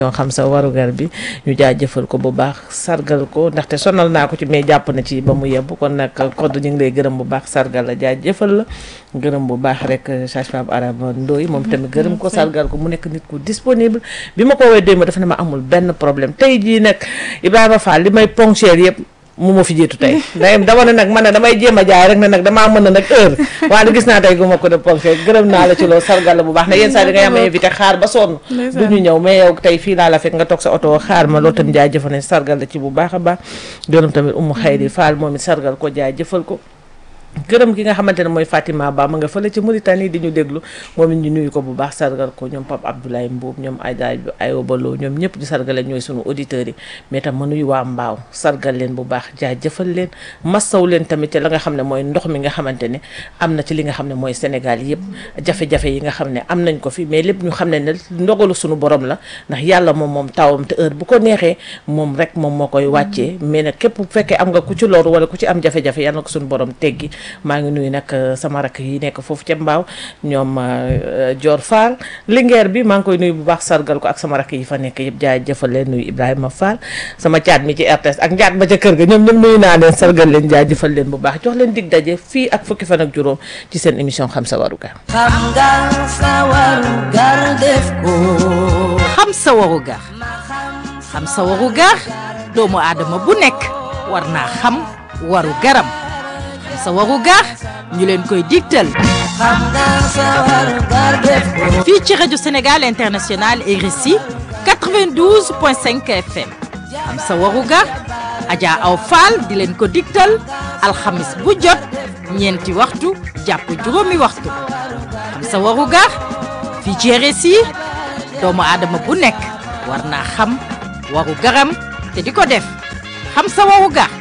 ñoo xam sa warugar bi ñu jaajëfal ko bu baax sargal ko ndaxte sonal naa ko ci mais jàpp na ci ba mu yebb kon nag kodd ñu ngi lay gërëm bu baax sargal la jaajëfal la gërëm bu baax rek sage-femme Arama Ndoye moom tamit gërëm ko sargal ko mu nekk nit ku disponible bi ma ko woowee démb dafa ne ma amul benn problème tey jii nag Ibrahima Fall li may ponctuel yëpp mu ma fi jiitu tey day dama ne nag man ne damay jéem a jaay rek ne nag damaa mën na nag heure waaye gis naa tey gu ma ko de ponctuel gërëm naa la ci loolu sargal la bu baax ne yenn saa yi da ngay am invité xaar ba sonn du ñu ñëw mais yow tey fii laa la fekk nga toog sa oto xaar ma loolu tamit jaajëfal ne sargal la ci bu baax a baax gërëm tamit umu xayri Fall moom it sargal ko jaajëfal ko gërëm gi nga xamante ne mooy Fatima Ba ma nga fële ci Mauritanie di ñu déglu moom it ñu nuyu ko bu baax sargal ko ñoom Pape Abdoulaye Mbuub ñoom Ayda Ayoba Lo ñoom ñëpp di sargale ñooy sunu auditeurs yi mais tam ma nuyu waa Mbaaw sargal leen bu baax jaajëfal leen massaw leen tamit ci la nga xam ne mooy ndox mi nga xamante ne am na ci li nga xam ne mooy Sénégal yëpp jafe-jafe yi nga xam ne am nañ ko fi mais lépp ñu xam ne ne ndogalu sunu borom la ndax yàlla moom moom tawam te heure bu ko neexee moom rek moom moo koy wàccee mais nag képp bu fekkee am nga ku ci loru wala ku ci am jafe-jafe yàlla na ko sunu borom teggi maa ngi nuyu nag sama rakk yi nekk foofu ca mbaaw ñoom Dior Fall Linguère bi maa ngi koy nuyu bu baax sargal ko ak sama rakk yi fa nekk yëpp jaay jëfal leen nuyu Ibrahima Fall sama caat mi ci RTS ak njaat ba ca kër ga ñoom ñoom nuyu naa leen sargal leen jaay jëfal leen bu baax jox leen dig daje fii ak fukki fan ak juróom ci seen émission xam sa warugar xam nga sa warugar def ko xam sa warugar xam sa warugar doomu aadama bu nekk war naa xam waru garam sa warugar ñu leen koy digtal xam nga sa warugar def ko fii ci rajo Sénégal International RSI 92.5 FM xam sa warugar Adja Aw Fall di leen ko digtal alxamis bu jot ñeenti waxtu jàpp juróomi waxtu xam sa warugar fii ci RSI doomu aadama bu nekk war naa xam waru garam te di ko def xam sa warugar